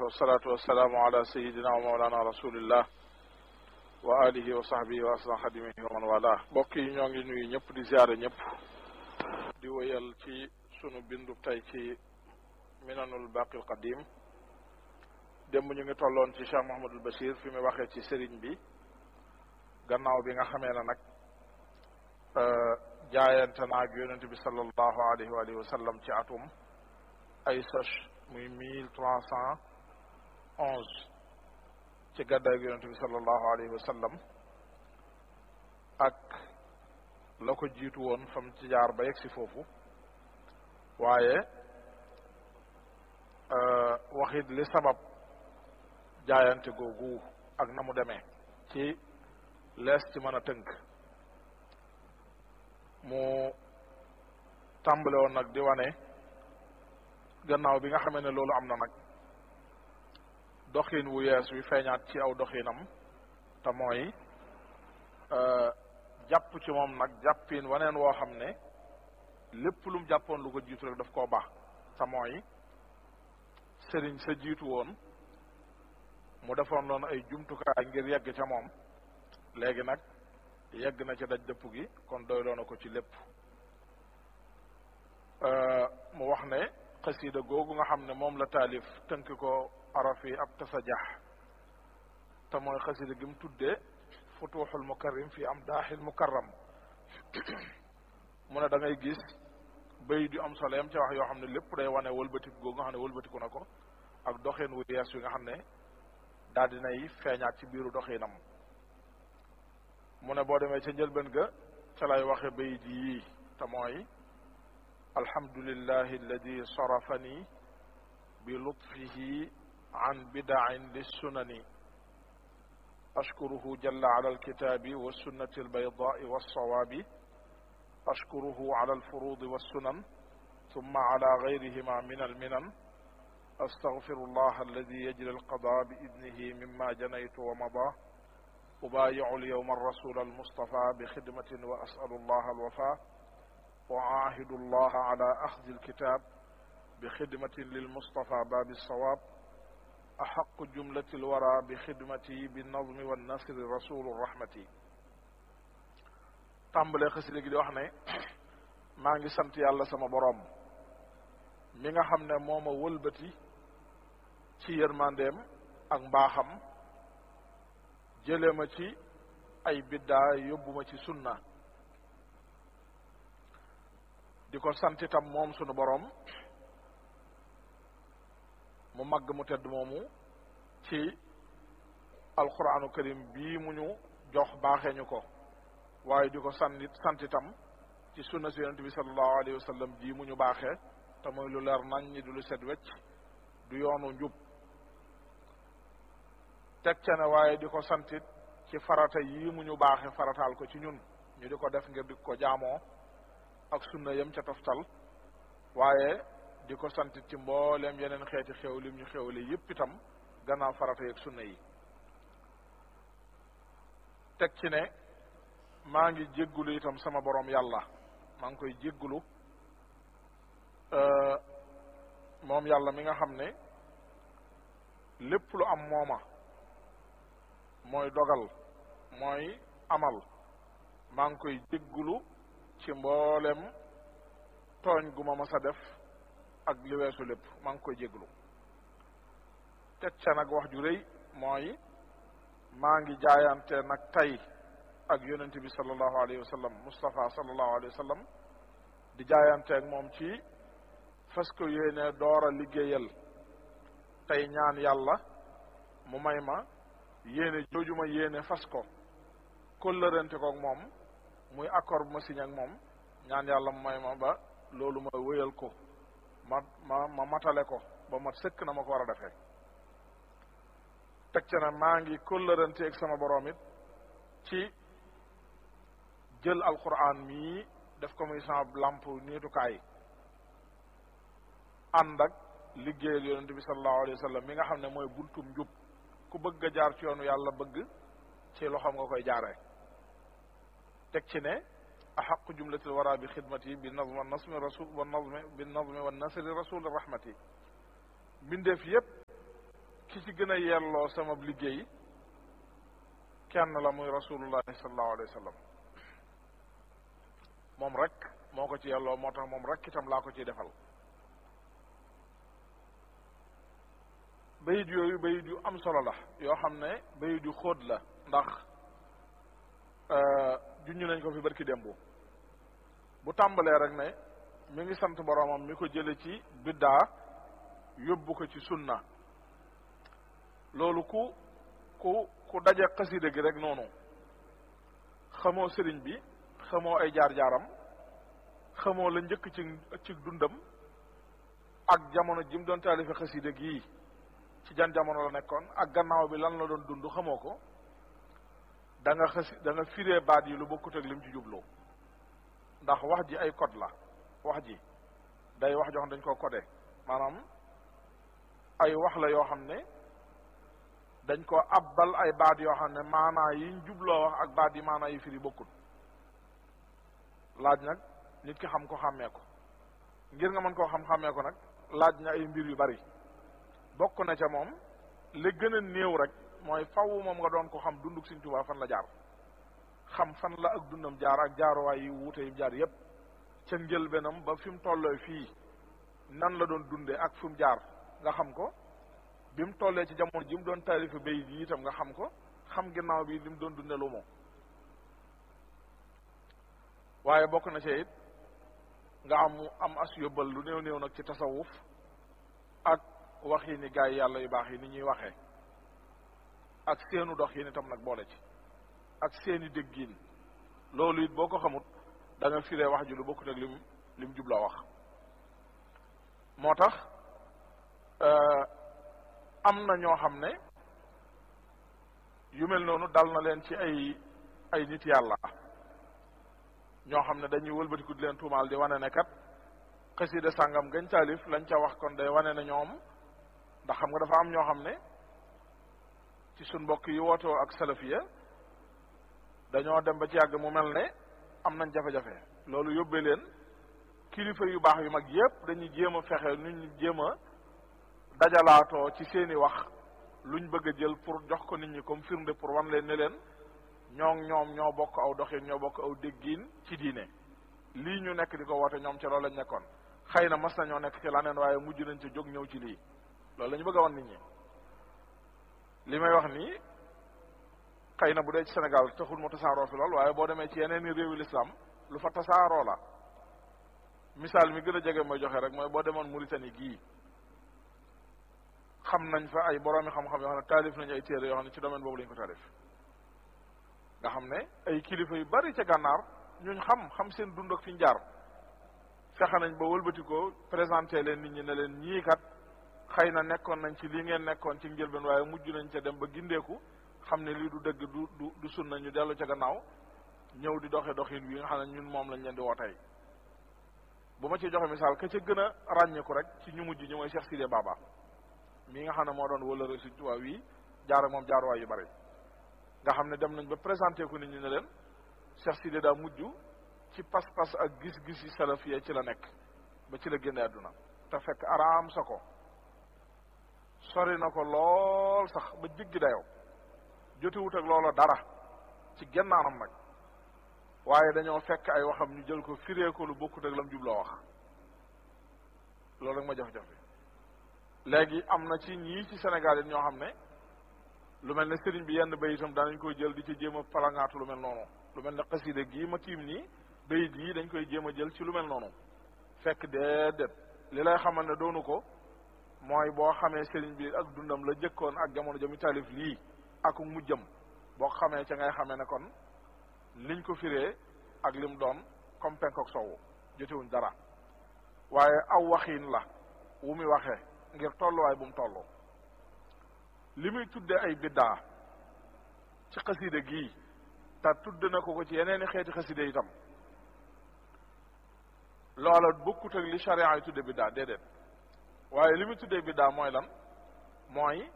wasalaatu wasalaamu ala sayidina wa mawlana rasulillah wa alihi wa sahbihi wa asna xadimihi wa man wala mbokk yi ñoo ngi nuyu ñëpp di ziare ñëpp di wéyal ci sunu bindu tey ci minanul baqil qadim démb ñu ngi tolloon ci Cheikh Mouhamadul Bachir fi mu waxee ci sëriñ bi gannaaw bi nga xamee ne nag jaayante naag yonent bi sallallahu alayhi wa alihi wa sallam ci atum ay soch muy mille trois cent onze ci gàddaay yonent bi sallallahu alayhi wa sallam ak la ko jiitu woon fam ci jaar ba yegg si foofu waaye waxit li sabab jaayante googu ak na mu demee ci lees ci mën a tënk mu tàmbale woon nag di wane gannaaw bi nga xamee ne loolu am na nag doxin wu yees wi feeñaat ci aw doxinam te mooy jàpp ci moom nag jàppin waneen woo xam ne lépp lu mu jàppoon lu ko jiitu rek daf koo baax te mooy sëriñ sa jiitu woon mu defoon loon ay jumtukaay ngir yegg ca moom léegi nag yegg na ca daj dëpp gi kon doyloo na ko ci lépp mu wax ne xasida googu nga xam ne moom la taalif tënk ko araf yi ab tasajax te mooy xasida gi mu tuddee futuxul mukarrim fi am daaxil mukarram mu ne da ngay gis bay di am solo yam ca wax yoo xam ne lépp day wane wëlbatiku googu nga xam ne wëlbatiku na ko ak doxin wu yees wi nga xam ne daal dinay feeñaat ci biiru doxinam mu ne boo demee ca njëlbeen ga ca lay waxe bay di yii te mooy alhamdulillahi alladi sarafani bi lutfihi an bidain lissunani ashkuruhu jalla ala alkitabi wassunnati albaydai walsawabi ashkuruhu ala alfurudi wassunan ثم على غيرهما من المنن أستغفر الله الذي يجري القضاء بإذنه مما جنيت ومضى أبايع اليوم الرسول المصطفى بخدمة وأسأل الله الوفاء وأعاهد الله على أخذ الكتاب بخدمة للمصطفى باب الصواب أحق جملة الورى بخدمتي بالنظم والنصر رسول الرحمة tàmbalee xasida gi di wax ne maa ngi sant yàlla sama boroom mi nga xam ne moo ma wëlbati ci yërmandeem ak mbaaxam jële ma ci ay biddaa yóbbu ma ci sunna di ko sant itam moom sunu boroom mu màgg mu tedd moomu ci alquranu karim bii mu ñu jox baaxee ñu ko waaye di ko sant sant itam ci sunna si yonente bi sallallahu alayhi wa sallam ji mu ñu baaxee te mooy lu leer nañ ñi du lu set wecc du yoonu njub teg ca ne waaye di ko santit ci farata yii mu ñu baaxe farataal ko ci ñun ñu di ko def ngir di ko jaamoo ak sunna yam ca toftal waaye di ko santit ci mbooleem yeneen xeeti xew lim ñu xewle yépp itam gannaaw farata yeeg sunna yi teg ci ne maa ngi jéggulu itam sama borom yàlla maa ngi koy jéggulu moom yàlla mi nga xam ne lépp lu am mooma mooy dogal mooy amal maa ngi koy jéggulu ci mboolem tooñ gu ma mas a def ak li weesu lépp maa ngi koy jéggulu teg ca nag wax ju rëy mooy maa ngi jaayante nag tey ak yonente bi sallallahu alayhi wa sallam Moustapha sallallahu alayhi wa sallam di jaayante ak moom ci fas ko yéene door a liggéeyal tey ñaan yàlla mu may ma yéene jooju ma yéene fas ko kóllërante ko ak moom muy accord bu ma signé ak moom ñaan yàlla mu may ma ba loolu ma wéyal ko ma ma ma matale ko ba mat sëkk na ma ko war a defee teg ca ne maa ngi kóllërante ak sama borom it ci jël alquran mii def ko muy sama lamp niitukaay ànd ak liggéeyal yonente bi sallallahu alayhi wa sallam mi nga xam ne mooy buntum njub ku bëgg a jaar ci yoonu yàlla bëgg ci loxoom nga koy jaaree teg ci ne axaqu jumlatil wara bi xidmati bi nazm wa nasmi rasul wa nazmi bi nazmi wa nasri rasul rahmati mbindeef yépp ki ci gën a yelloo sama liggéey kenn la muy rasulullahi sallallahu alayhi wa sallam moom rek moo ko ci yelloo moo tax moom rek itam laa ko ciy defal bayit yooyu bayit yu am solo la yoo xam ne bayit yu xóot la ndax juñu nañ ko fi barki démb bu tàmbalee rek ne mi ngi sant boroomam mi ko jële ci biddaa yóbbu ko ci sunna loolu ku ku ku daje xasida gi rek noonu xamoo sëriñ bi xamoo ay jaar-jaaram xamoo la njëkk ci ci dundam ak jamono ji mu doon taalife xasida gii ci jan jamono la nekkoon ak gannaaw bi lan la doon dund xamoo ko da nga xasi da nga firee baat yi lu bokkut ak lim ci jublu ndax wax ji ay code la wax ji day wax joo xam dañ koo codé maanaam ay wax la yoo xam ne dañ ko abbal ay baat yoo xam ne maanaa yiñ jubloo wax ak baat yi maanaa yi firi bokkut laaj nag nit ki xam ko xàmmee ko ngir nga mën koo xam xàmmee ko nag laaj na ay mbir yu bari bokk na ca moom li gën a néew rek mooy faw moom nga doon ko xam dunduk Sëriñ Tuubaa fan la jaar xam fan la ak dundam jaar ak jaaruwaay yi wuute yi jaar yépp ca njëlbeenam ba fi mu tolloo fii nan la doon dunde ak fi mu jaar nga xam ko bi mu tollee ci jamono ji mu doon taalifa bay yi itam nga xam ko xam ginnaaw bi li mu doon dunde lu moom waaye bokk na ci it nga am am as yóbbal lu néew néew nag ci tasawuf ak wax yi ni gaa yi yàlla yu baax yi ni ñuy waxee ak seenu dox yi itam nag boole ci ak seeni déggiin loolu it boo ko xamut da nga firee wax ji lu bokkut ak lim lim jubloo wax moo tax am na ñoo xam ne yu mel noonu dal na leen ci ay ay nit yàlla ñoo xam ne dañuy wëlbatiku di leen tuumaal di wane ne kat xasida sàngam gañ taalif lañ ca wax kon day wane ne ñoom ndax xam nga dafa am ñoo xam ne ci suñ mbokk yi wootoo ak salafiya dañoo dem ba ci yàgg mu mel ne am nañ jafe-jafe loolu yóbbee leen kilifa yu baax yu mag yépp dañuy jéem a fexe nu ñu jéem a dajalaatoo ci seeni wax luñ bëgg a jël pour jox ko nit ñi comme firnde pour wan leen ne leen ñoo ñoom ñoo bokk aw doxin ñoo bokk aw déggiin ci diine lii ñu nekk di ko woote ñoom ci loolu lañ nekkoon xëy na mas nañoo nekk ci laneen waaye mujj nañ ci jóg ñëw ci lii loolu la ñu bëgg a wan nit ñi li may wax nii xëy na bu dee ci Sénégal taxul mu tasaaroo fi lool waaye boo demee ci yeneen i réewi lislaam lu fa tasaaroo la misaal mi gën a jege mooy joxe rek mooy boo demoon Mauritanie gii xam nañ fa ay boroomi xam-xam yoo xam ne taalif nañu ay téere yoo xam ne ci domaine boobu lañu ko taalif nga xam ne ay kilifa yu bari ca gànnaar ñuñ xam xam seen dund ak fi ñu jaar fexe nañ ba wëlbati ko présenté leen nit ñi ne leen ñii kat xëy na nekkoon nañ ci lii ngeen nekkoon ci njëlbeen waaye mujj nañ ca dem ba gindeeku xam ne lii du dëgg du du du sunna ñu dellu ca gannaaw ñëw di doxe doxin wi nga xam ne ñun moom lañ leen di woo tey bu ma ci joxe misaal ka ca gën a ràññeeku rek ci ñu mujj ñu mooy Cheikh Sidé Baba mii nga xam ne moo doon wala Sëriñ Tuubaa wi jaar ak moom jaaruwaay yu bari nga xam ne dem nañ ba présenté ko nit ñi ne leen Cheikh Sidé daa mujj ci pas-pas ak gis-gis yi salafiya ci la nekk ba ci la génne àdduna te fekk araam sa ko sori na ko lool sax ba jéggi dayoo jotewut ak loola dara ci gennaanam nag waaye dañoo fekk ay waxam ñu jël ko firee ko lu bokkut ak lam jubloo wax loolu rek ma jafe-jafe léegi am na ci ñii ci Sénégal yi ñoo xam ne lu mel ne sëriñ bi yenn bayitam daanañ koy jël di ci jéem a palangaatu lu mel noonu lu mel ne xasida gii ma tiim nii bayit yi dañ koy jéem a jël ci lu mel noonu fekk déedéet li lay xamal ne doonu ko mooy boo xamee sëriñ bi ak dundam la jëkkoon ak jamono jami taalif lii ak mujjam boo xamee ca ngay xamee ne kon liñ ko firee ak lim doon comme penk ak sowu jotewuñ dara waaye aw waxiin la wu muy waxee ngir tolluwaay bu mu tolloo li muy tudde ay biddaa ci xaside gii te tudd na ko ko ci yeneeni xeeti xaside itam loola bokkut ak li charia yi tudde biddaa déedéet waaye li muy tuddee biddaa mooy lan mooy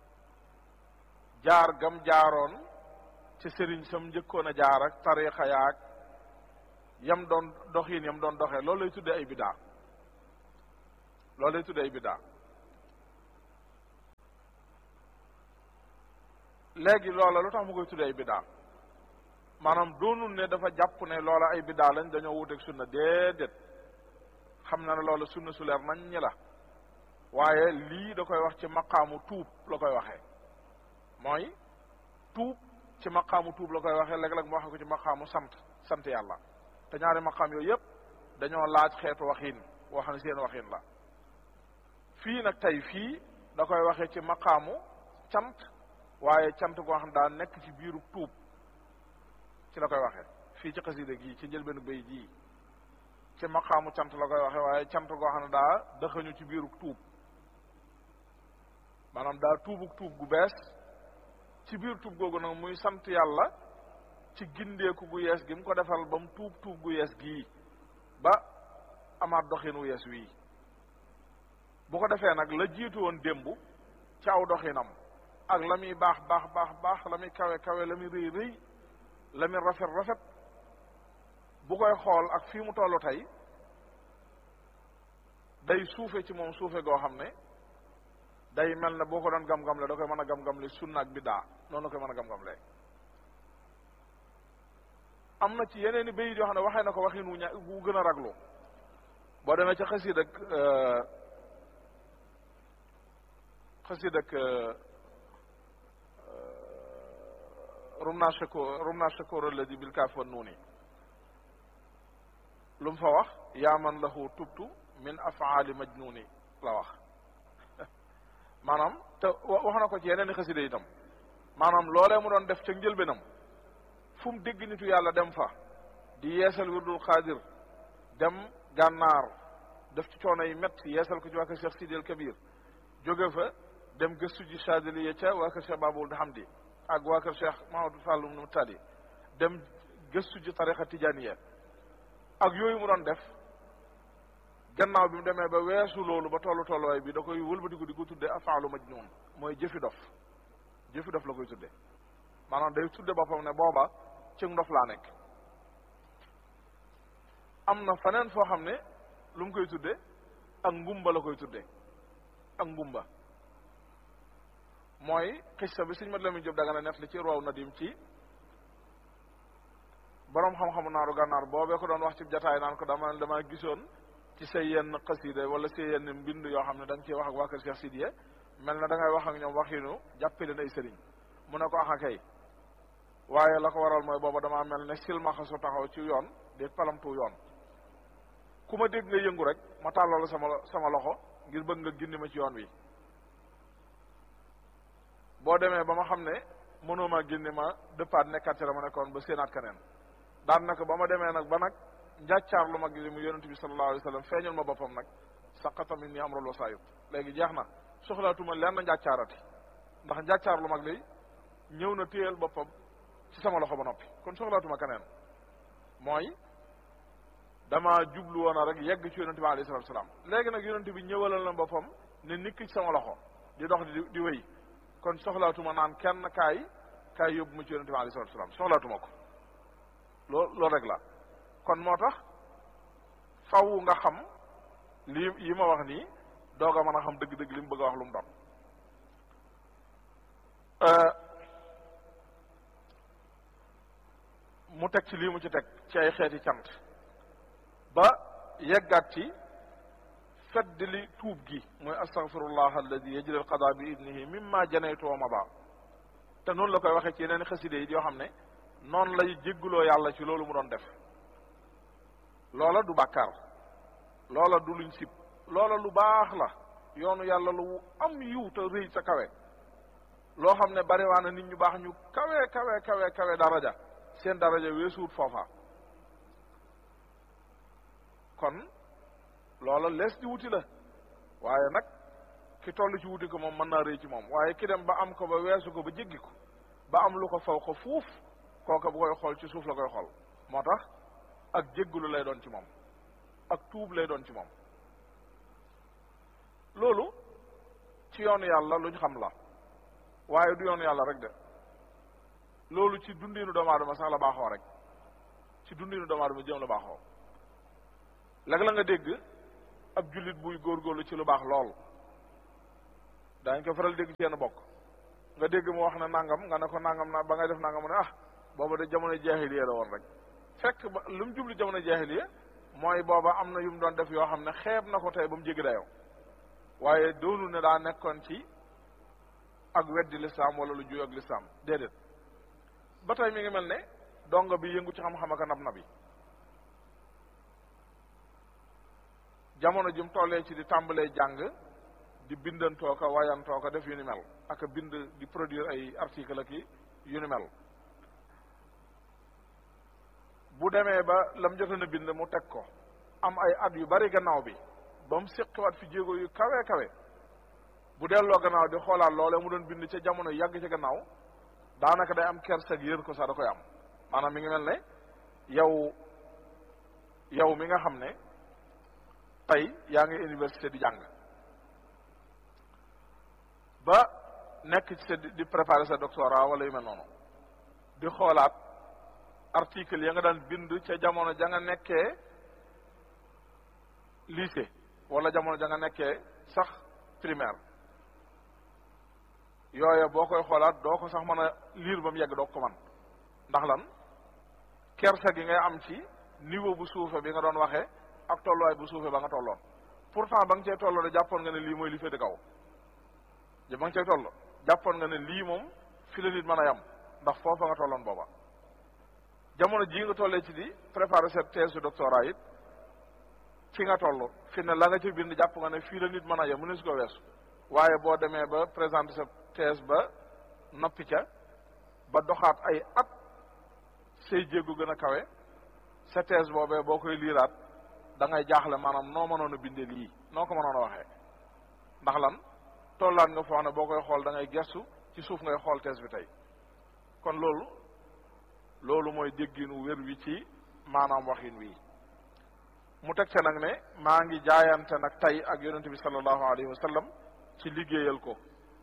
jaar gam jaaroon ci sëriñ sam njëkkoon a jaar ak tarixa yaag yam doon doxiin yam doon doxee loolu lay tuddee ay biddaa loolu lay tuddee ay biddaa léegi loola lu tax mu koy tuddee ay biddaa maanaam doonul ne dafa jàpp ne loola ay biddaa lañ dañoo wuteeg sunna déedéet xam na ne loola sunna su leer nañ ñi la waaye lii da koy wax ci maqaamu tuub la koy waxee mooy tuub ci maqaamu tuub la koy waxee léeg-léeg mu waxe ko ci maqaamu sant sant yàlla te ñaari maqaam yooyu yëpp dañoo laaj xeetu waxin woo xam ne seen waxin la fii nag tey fii da koy waxee ci maqaamu cant waaye cant goo xam daa nekk ci biiru tuub ci la koy waxee fii ci xasida gii ci njëlbeenu bay jii ci maqaamu cant la koy waxee waaye cant goo xam ne daa dëxañu ci biiru tuub maanaam daa tuubuk tuub gu bees ci biir tuub googu nag muy sant yàlla ci gindeeku gu yees gi mu ko defal ba mu tuub tuub gu yees gii ba amaat doxin wu yees wii bu ko defee nag la jiitu woon démb ci aw doxinam ak la muy baax baax baax baax la muy kawe kawe la muy rëy rëy la muy rafet rafet bu koy xool ak fii mu tollu tey day suufe ci moom suufe goo xam ne day mel ne boo ko doon gam-gam le da koy mën a gam-gam le sunna ak biddaa noonu la koy mën a gam-gam le am na ci yeneen i bayit yoo xam ne waxee na ko waxin wu ña wu gën a raglu boo demee ca xasiid ak xasiid ak rum naa shakoor rum naa shakoor alladi bil kaaf wa nuuni lu mu fa wax yaa man lahu tubtu min afaali majnuni la wax maanaam te wax na ko ci yeneen i xasida itam maanaam loolee mu doon def ca njëlbéenam fu mu dégg nitu yàlla dem fa di yeesal wirdul xaadir dem gànnaar def ci coono yi métti yeesal ko ci waa kër Cheikh Sidi El Kabir jóge fa dem gëstu ji Chadili ca waa kër Cheikh Babul Hamdi ak waa kër Cheikh Mahamadou Fallum nu Tali dem gëstu ji tarixa tijaniya ak yooyu mu doon def gannaaw bi mu demee ba weesu loolu ba tollu tolluwaay bi da koy wëlbatiku di ko tudde afaalu majnun mooy jëfi dof jëfi dof la koy tudde maanaam day tudde boppam ne booba ci ndof laa nekk am na faneen foo xam ne lu mu koy tudde ak ngumba la koy tudde ak ngumba mooy xissa bi suñ mat la mu jëb daga na net li ci roow na dim ci boroom xam-xamu naaru gànnaar boobee ko doon wax ci jataay naan ko dama dama gisoon ci say yenn xasida wala say yenn mbind yoo xam ne da nga ciy wax ak waa kër Cheikh Sidiye mel na da ngay wax ak ñoom waxinu jàppe leen ay sëriñ mu ne ko axa kay waaye la ko waral mooy booba damaa mel ne silmaxa su taxaw ci yoon di palamtu yoon ku ma dégg nga yëngu rek ma tàllal sama sama loxo ngir bëgg nga gindi ma ci yoon wi boo demee ba ma xam ne mënoo ma gindi ma dëppaat nekkaat ci la ma nekkoon ba séenaat keneen daan nag ba ma demee nag ba nag njàccaar lu mag li mu yonent bi sallallahu alayhi wa sallam feeñal ma boppam nag saqata min ni amrul wasaayib léegi jeex na soxlaatuma lenn njàccaarati ndax njàccaar lu mag li ñëw na téyal boppam ci sama loxo ba noppi kon soxlaatuma keneen mooy dama jublu woon a rek yegg ci yonente bi alayhi salatu salaam léegi nag yonente bi ñëwalal na boppam ne nikk ci sama loxo di dox di di wéy kon soxlaatuma naan kenn kaay kaay yóbbu ma ci yonente bi alayhi salatu salaam soxlaatuma ko loo loolu rek la kon moo tax faw nga xam lii yi ma wax nii doog a mën a xam dëgg-dëgg li mu bëgg a wax lu mu doon mu teg ci lii mu ci teg ci ay xeeti cant ba yeggaat ci fedd li tuub gi mooy astaghfirullah alladi yajri alqada bi idnihi mimma janaytu wa mada te noonu la koy waxee ci yeneen xaside yi yoo xam ne noonu lay jégguloo yàlla ci loolu mu doon def loola du bàkkaar loola du luñ sib loola lu baax la yoonu yàlla lu am yiw te rëy sa kawe loo xam ne bariwaana nit ñu baax ñu kawe kawe kawe kawe daraja seen daraja weesuut foofa kon loola lees di wuti la waaye nag ki toll ci wuti ko moom mën naa rëy ci moom waaye ki dem ba am ko ba weesu ko ba jéggi ko ba am lu ko faw ko fuuf kooka bu koy xool ci suuf la koy xool moo tax ak jéggulu lay doon ci moom ak tuub lay doon ci moom loolu ci yoonu yàlla lu ñu xam la waaye du yoonu yàlla rek de loolu ci dundinu doomu aadama sax la baaxoo rek ci dundinu doomu aadama jëm la baaxoo léegi la nga dégg ab jullit buy góorgóorlu ci lu baax lool daañ ko faral dégg ci yenn bokk nga dégg mu wax ne nangam nga ne ko nangam na ba ngay def nangam mu ne ah booba de jamono jaahiliya la woon rek fekk ba lu mu jublu jamono jaahiliya mooy booba am na yu mu doon def yoo xam ne xeeb na ko tey ba mu jéggi dayoo waaye doonul ne daa nekkoon ci ak weddi lislaam wala lu juy ak lislaam déedéet ba tey mi ngi mel ne dongo bi yëngu ci xam-xam ak nab nabi jamono ji mu tollee ci di tàmbalee jàng di bindantoo ko wayantoo ko def yu ni mel ak bind di produire ay article ak yu ni mel bu demee ba lam jotoon a bind mu teg ko am ay at yu bari gannaaw bi ba mu séqiwaat fi jéego yu kawe kawe bu delloo gannaaw di xoolaat loolee mu doon bind ca jamono yàgg ca gannaaw daanaka day am kersak yër ko sax da koy am maanaam mi ngi mel ne yow yow mi nga xam ne tey yaa ngi université di jàng ba nekk ci sa di préparer sa doctorat wala yu mel noonu di xoolaat article ya nga daan bind ca jamono ja nga nekkee lycée wala jamono ja nga nekkee sax primaire yooya boo koy xoolaat doo ko sax mën a lire ba mu yegg doo ko man ndax lan kersa gi ngay am ci niveau bu suufe bi nga doon waxee ak tolluwaay bu suufe ba nga tolloon pourtant ba nga cee tolloo de jàppoon nga ne lii mooy li féete kaw ja ba nga cee toll jàppoon nga ne lii moom fi la nit mën a yam ndax foofa nga tolloon booba jamono jii nga tollee ci di préparer sa thèse de doctorat it fi nga toll fi ne la nga ci bind jàpp nga ne fii la nit mën a yem mu ne su ko weesu waaye boo demee ba présenter sa thèse ba noppi ca ba doxaat ay at say jéegu gën a kawe sa thèse boobee boo koy liiraat da ngay jaaxle maanaam noo mënoon a bindee lii noo ko mënoon a waxee ndax lan tollaat nga foo ne boo koy xool da ngay gestu ci suuf ngay xool thèse bi tey kon loolu loolu mooy dégginu wér wi ci maanaam waxin wi mu teg ca nag ne maa ngi jaayante nag tey ak yonente bi sallallahu alayhi wa sallam ci liggéeyal ko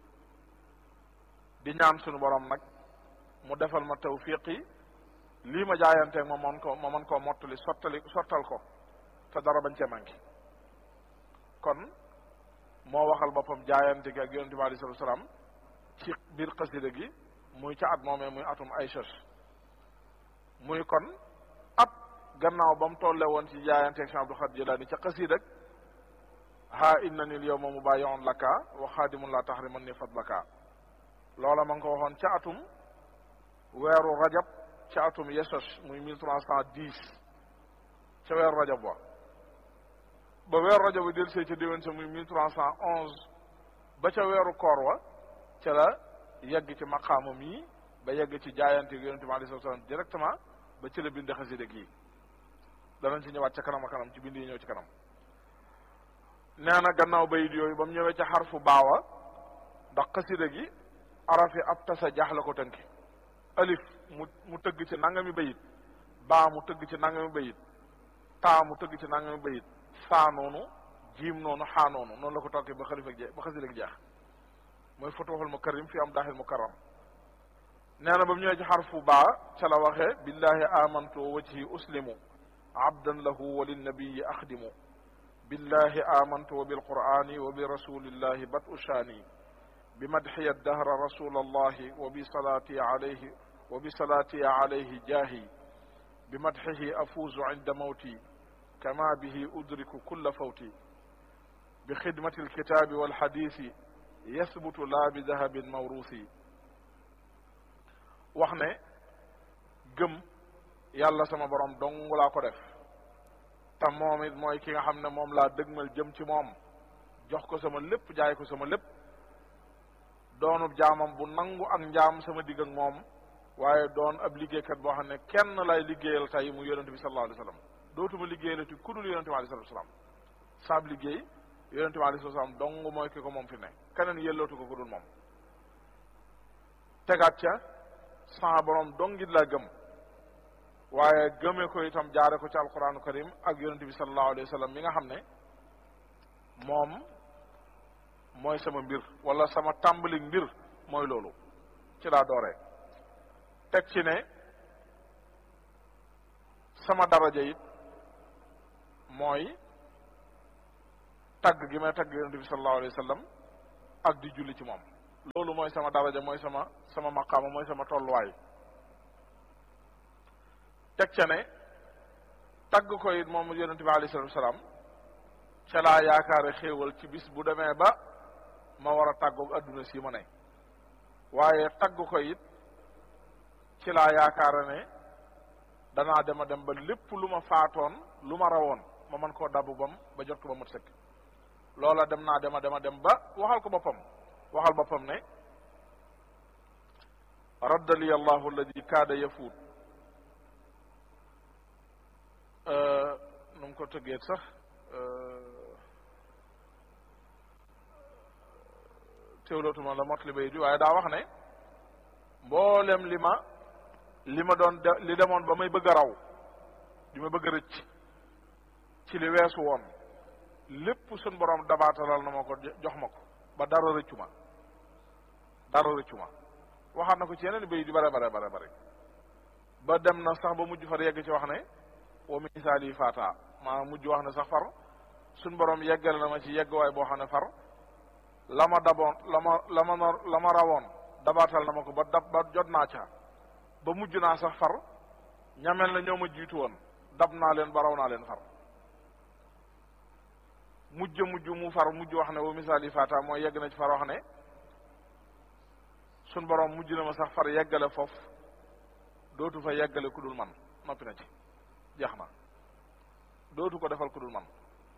di ñaan sunu borom nag mu defal ma tawfiqi lii ma jaayanteeg ma mën ko ma mën koo mottali sottali sottal ko te dara bañ cee manqué kon moo waxal boppam jaayante gi ak yonente bi alayhi salatu salaam ci biir xasida gi muy ca at moomee muy atum ay sos muy kon at gannaaw ba mu tolle woon ci jaayanteeg Cheikh Abdou Khadir Jilani ca xasida ak ha innani l yawma mubayi'un laka wa xaadimun la tahriman ni fadlaka loola ma ngi ko waxoon ca atum weeru rajab ca atum yesos muy mille trois cent dix ca weeru rajab wa ba weeru rajab bi del see ca déwén sa muy mille trois cent onze ba ca weeru koor wa ca la yegg ci maqaamam yi ba yegg ci jaayante gi yonente bi alei salatu salaam directement ba ci la bind xasida gi danañ ci ñëwaat ca kanam a kanam ci bind yi ñëw ci kanam nee na gannaaw bayit yooyu ba mu ñëwee ca xarfu baawa ndax xasida gi arafi ab tasa jaax la ko tënki alif mu mu tëgg ci nangami bayit baa mu tëgg ci nangami bayit taa mu tëgg ci nangami bayit saa noonu jiim noonu xaa noonu noonu la ko tokki ba xalifa jeex ba xasida gi jeex mooy futuxul mukarrim fi am daaxil mukarram nee na ba mu ñëwee ci xarfu baa ca la waxee billahi amantu wa wajhi uslimu abdan lahu wa linnabiyi axdimu billahi amantu wa bilqur'ani wa bi rasulillahi bat ushaani بمدحي الدهر رسول الله وبصلاتي عليه وبصلاتي عليه جاهي بمدحه أفوز عند موتي كما به أدرك كل فوتي بخدمة الكتاب والحديث يثبت لا بذهب موروث وحنا gëm yàlla sama borom dong laa ko def te moom it mooy ki nga xam ne moom laa dëgmal jëm ci moom jox ko sama lépp jaay ko sama lépp doonub jaamam bu nangu ak njaam sama digg ak moom waaye doon ab liggéeykat boo xam ne kenn lay liggéeyal tey mu yonente bi sallallahu alayhi wa sallam dootuma liggéeyalati ku dul yonente bi alayhi salatu salaam saab liggéey yonente bi alayhi salatu salaam dong mooy ki ko moom fi ne keneen yellootu ko ku dul moom tegaat ca sama borom dongit laa gëm waaye gëmee ko itam jaare ko ci alquranu karim ak yonente bi sallallahu alayhi wa sallam mi nga xam ne moom mooy sama mbir wala sama tàmbali mbir mooy loolu ci laa dooree teg ci ne sama daraja it mooy tagg gi may tagg yonente bi sallallahu alayhi wa sallam ak di julli ci moom loolu mooy sama daraja mooy sama sama maqaama mooy sama tolluwaay teg ca ne tagg ko it moom yonent bi alayhi salatu wasalaam ca laa yaakaare xéewal ci bis bu demee ba ma war a tàggoog adduna si ma ne waaye tagg ko it ci laa yaakaare ne danaa dem a dem ba lépp lu ma faatoon lu ma rawoon ma mën koo dabu bam ba jot ko ba mat sëkk loola dem naa dem a dem a dem ba waxal ko boppam waxal boppam ne radda li allahu alladi kaada yafuut nu mu ko tëggeet sax teewlootuma la mot li bay di waaye daa wax ne mboolem li ma li ma doon de li demoon ba may bëgg a raw li ma bëgg a rëcc ci li weesu woon lépp suñ borom dabaatalal na ma ko jox ma ko ba dara rëccu ma dara rëccu ma waxaat na ko ci yeneen bay di bare bare bare bare ba dem na sax ba mujj far yegg ci wax ne wa misaal yi faata maa mujj wax ne sax far suñ borom yeggale na ma ci yeggwaay boo xam ne far la ma daboon la ma la ma la ma rawoon dabaatal na ma ko ba dab ba jot naa ca ba mujj naa sax far ñamel na ñoo ma jiitu woon dab naa leen ba raw naa leen far mujj mujj mu far mujj wax ne wa misaal yi faata mooy yegg na ci far wax ne suñ borom mujj na ma sax far yeggale foofu dootu fa yeggale ku dul man noppi na ci jeex na dootu ko defal ku dul man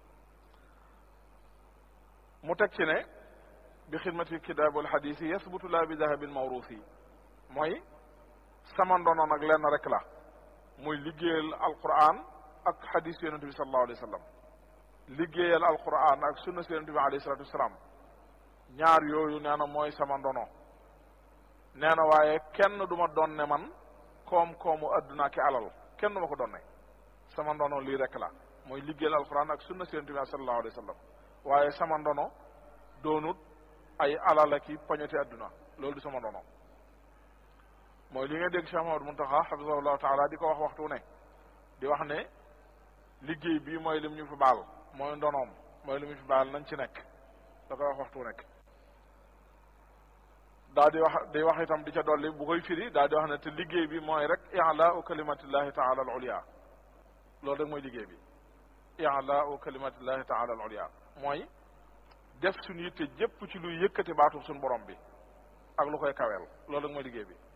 mu teg ci ne bi xidmati kitaab wal xadiis yi yasbutu laa bi dahabin mawruus yi mooy sama ndono nag lenn rek la muy liggéeyal alquran ak xadiis yonent bi sallallahu alayhi wa sallam liggéeyal alquran ak sunna si yonent bi alayhi salatu wasalaam ñaar yooyu nee na mooy sama ndono nee na waaye kenn du ma doon ne man koom-koomu adduna ki alal kenn du ma ko doon ne sama ndono lii rek la mooy liggéeyal alquran ak sunna si yonent bi sallallahu alayhi wa sallam waaye sama ndono doonut ay alal ak i poñeti adduna loolu du sama ndono mooy li nga dégg Cheikh Mahamadou Muntaxa xafisahullahu taala di ko wax waxtu ne di wax ne liggéey bii mooy lim ñu fi baal mooy ndonoom mooy lim ñu fi baal nañ ci nekk da koy wax waxtu nekk daa di wax di wax itam di ca dolli bu koy firi daa di wax ne te liggéey bi mooy rek i'laa'u kalimatillahi taala al ulya loolu rek mooy liggéey bi i'laa'u kalimatillahi taala al ulya mooy def suñu yitte jépp ci luy yëkkati baatu suñu borom bi ak lu koy kaweel loolu rek mooy liggéey bi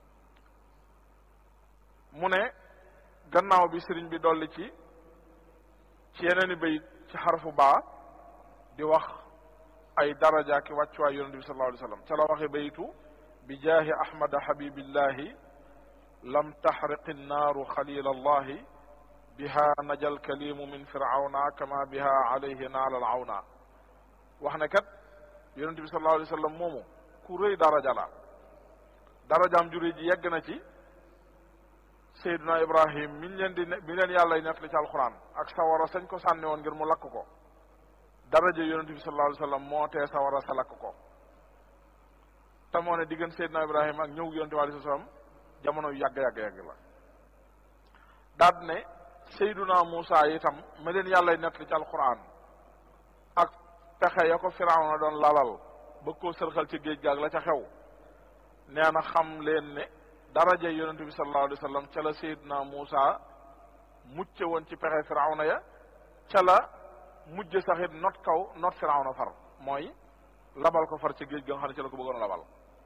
mu ne gannaaw bi sëriñ bi dolli ci ci yeneen i bayit ci xarfu baa di wax ay daraja ki wàccuwaay yonente bi sallallahu alayhi wa sallam ca la waxe bayitu bi jaahi ahmada habibillahi lam taxriqi nnaaru xalil allahi biha najal kalimu min firawna kama biha alayhi naala al awna wax ne kat yonente bi sallallahu alayhi wa sallam moomu ku rëy daraja la darajaam jure ji yegg na ci Seydina Ibrahim mi leen di mi leen yàlla y nettali ci alxuraan ak sawara sañ ko sànni woon ngir mu lakk ko daraja yonente bi sallallahu alayhi wa sallam moo tee sawara sa lakk ko te moo ne diggante Seydina Ibrahim ak ñëw yonente bi alayhi salaam jamono yu yàgg yàgg yàgg la daat ne Seydina Muusa itam mi leen yàlla y nettali ci alxuraan ak pexe ya ko Firawna doon lalal ba koo sërxal ci géej gaag la ca xew nee na xam leen ne daraja yonente bi sallallahu alayhi wa sallam ca la Seydina Muusa mucce woon ci pexe Firawna ya ca la mujj saxit not kaw not Firawna far mooy labal ko far ci géej ga nga xam ne ci la ko bëggoon labal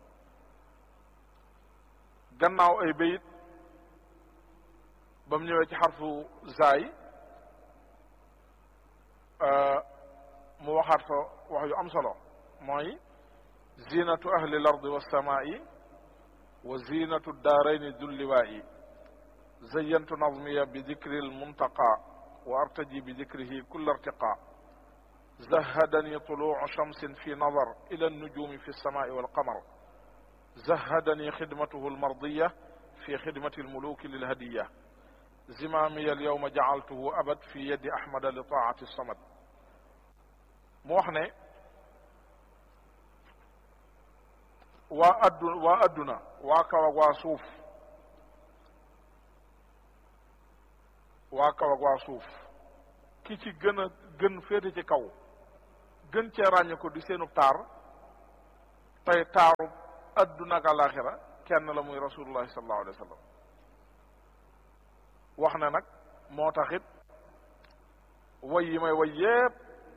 gannaaw ay bayit ba mu ñëwee ci xarfu zaay mu waxaat fa wax yu am solo mooy zinatu ahli l ardi wassamaa'i wa zinatu daarayni dulliwaa'i zayantu nazmiya bi dikri lmuntaqa wa artaji bi dikrihi kulla irtiqa zahadani tuluucu shamsin fi nadar ila annujumi fi lsamaai walqamar zahadani xidmatuhu almardiya fi xidmati almuluki lilhadiya zimaamiya alyawma jacaltuhu abad fi yadi ahmada li taacati samad mu wax ne waa addu waa adduna waa kaw ak waa suuf waa kaw ak waa suuf ki ci gën a gën féete ci kaw gën cee ràññ ko di seenu taar tey taaru adduna ak alaxira kenn la muy rasulullahi sallallahu alayhi wa sallam wax ne nag moo taxit way yi may way yépp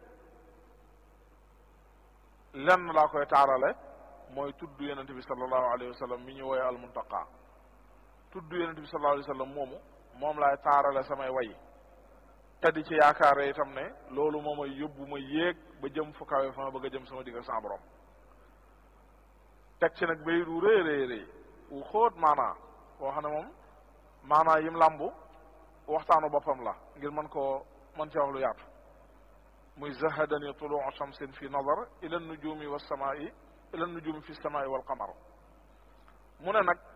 lenn laa koy taarale mooy tudd yonente bi sallallahu alayhi wa sallam mi ñu woye almuntaqa tudd yonente bi sallallahu alayhi wa sallam moomu moom laay taarale samay way te di ci yaakaare itam ne loolu moo may yóbbu ma yéeg ba jëm fu kawe fa ma bëgg a jëm sama digg ak sama borom teg ci nag bay du rëy rëy rëy wu xóot maanaa boo xam ne moom maanaa yim làmbu waxtaanu boppam la ngir mën koo mën ci wax lu yaatu muy zahadani tuluu shamsin fi nazar ila nujumi wa samaai ila nujumi fi samaai wal qamar mu ne nag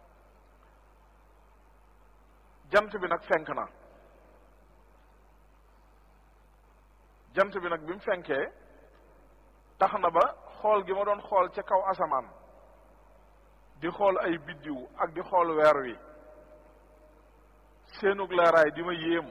jant bi nag fenk na jant bi nag bi mu fenkee tax na ba xool gi ma doon xool ca kaw asamaan di xool ay biddiw ak di xool weer wi seenug leeraay di ma yéem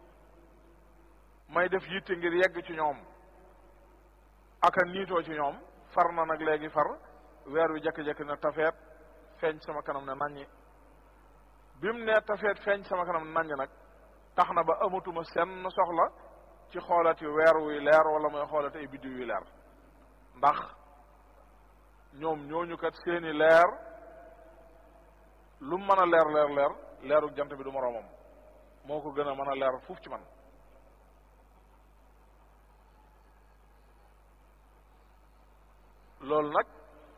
may def yitte ngir yegg ci ñoom aka niitoo ci ñoom far na nag léegi far weer wi jekki-jekki na tafeet feeñ sama kanam ne naññi bi mu ne tafeet feeñ sama kanam ne naññi nag tax na ba amatuma senn soxla ci xoolati weer wuy leer wala mooy xoolati ay biddiw yu leer ndax ñoom ñooñu kat seeni leer lu mën a leer leer leer leerug jant bi du moroomam moo ko gën a mën a leer fuuf ci man loolu nag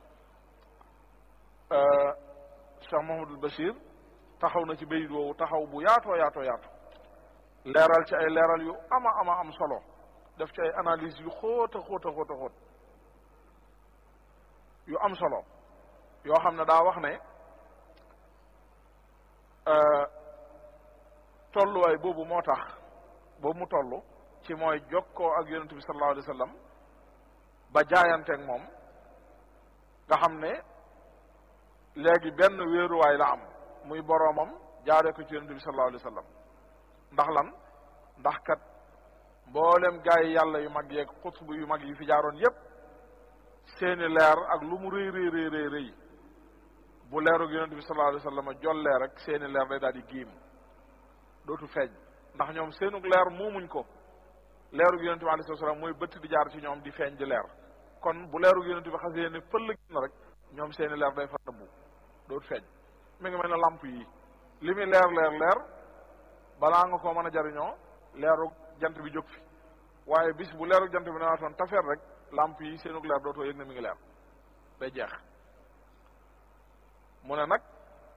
Cheikh Mahamadul Bachir taxaw na ci bayit woowu taxaw bu yaatoo yaatoo yaatu leeral ci ay leeral yu ama ama am solo def ci ay analyse yu xóot a xóot a xóot a xóot yu am solo yoo xam ne daa wax ne tolluwaay boobu moo tax boobu mu toll ci mooy jokkoo ak yonente bi sallallahu alayhi wa sallam ba jaayanteeg moom nga xam ne léegi benn wéeruwaay la am muy boroomam jaaree ko ci yonente bi sallallahu alayhi wa sallam ndax lan ndax kat mboolem gaa yi yàlla yu mag yeeg xutbu yu mag yi fi jaaroon yépp seeni leer ak lu mu rëy rëy rëy rëy rëy bu leerug yonente bi sallallahu alayhi wa sallam jollee rek seeni leer day daal di giim dootu feeñ ndax ñoom seenug leer moomuñ ko leerug yonente bi alayhi salaam mooy bëtt di jaar ci ñoom di feeñ di leer kon bu leerug yonente bi xasee ne fëll na rek ñoom seeni leer day fa nëbbu dootu feeñ mi ngi mel ne lamp yi li muy leer leer leer balaa nga koo mën a jariñoo leerug jant bi jóg fi waaye bis bu leerug jant bi newaatoon tafeer rek lamp yi seenug leer dootoo yëg ne mi ngi leer day jeex mu ne nag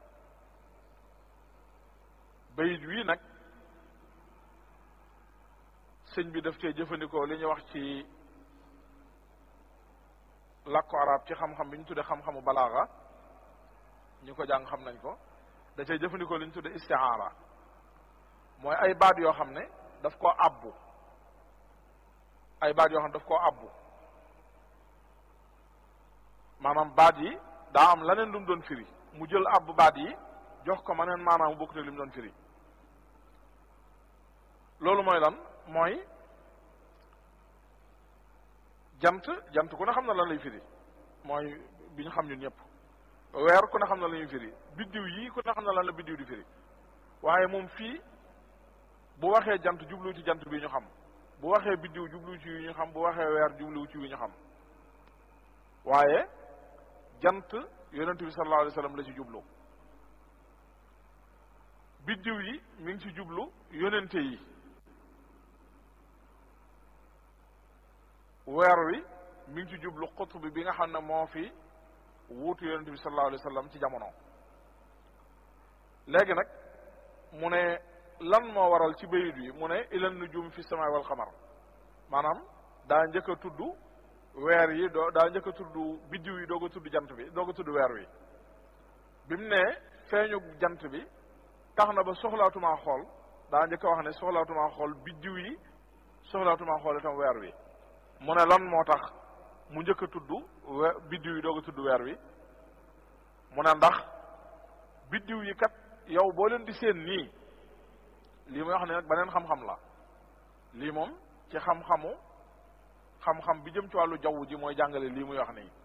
bayit wii nag sëñ bi daf cee jëfandikoo li ñuy wax ci làkku arab ci xam-xam bi ñu tudde xam-xamu balaaga ñu ko jàng xam nañ ko da cee jëfandikoo li ñu tudde istiaara mooy ay baat yoo xam ne daf koo abbu ay baat yoo xam ne daf koo abbu maanaam baat yi daa am leneen lu mu doon firi mu jël abbu baat yi jox ko ma neen maanaam mu bokkut ak li mu doon firi loolu mooy lan mooy jant jant ku ne xam na lan lay firi mooy bi ñu xam ñun ñëpp weer ku ne xam na la ñuy firi biddiw yi ku ne xam na lan la biddiw di firi waaye moom fii bu waxee jant jublu ci jant bi ñu xam bu waxee biddiw jublu ci yu ñu xam bu waxee weer jublu ci yu ñu xam waaye jant yonent bi sallallahu alayhi wa sallam la ci jublu biddiw yi mi ngi ci jublu yonente yi weer wi mi ngi ci jublu xutb bi nga xam ne moo fi wuutu yonente bi sallallahu alayhi wa sallam ci jamono léegi nag mu ne lan moo waral ci bayit yi mu ne ilan nujum fi samay wal xamar maanaam daa njëkk a tudd weer yi doo daa njëkk a tudd biddiw yi doog a tudd jant bi doog a tudd weer wi bi mu ne feeñu jant bi tax na ba soxlaatumaa xool daa njëkk a wax ne soxlaatumaa xool biddiw yi soxlaatumaa xool itam weer wi mu ne lan moo tax mu njëkk a tudd we biddiw yi doog a tudd weer wi mu ne ndax biddiw yi kat yow boo leen di seen nii lii muy wax ne nag beneen xam-xam la lii moom ci xam-xamu xam-xam bi jëm ci wàllu jaww ji mooy jàngale lii muy wax nii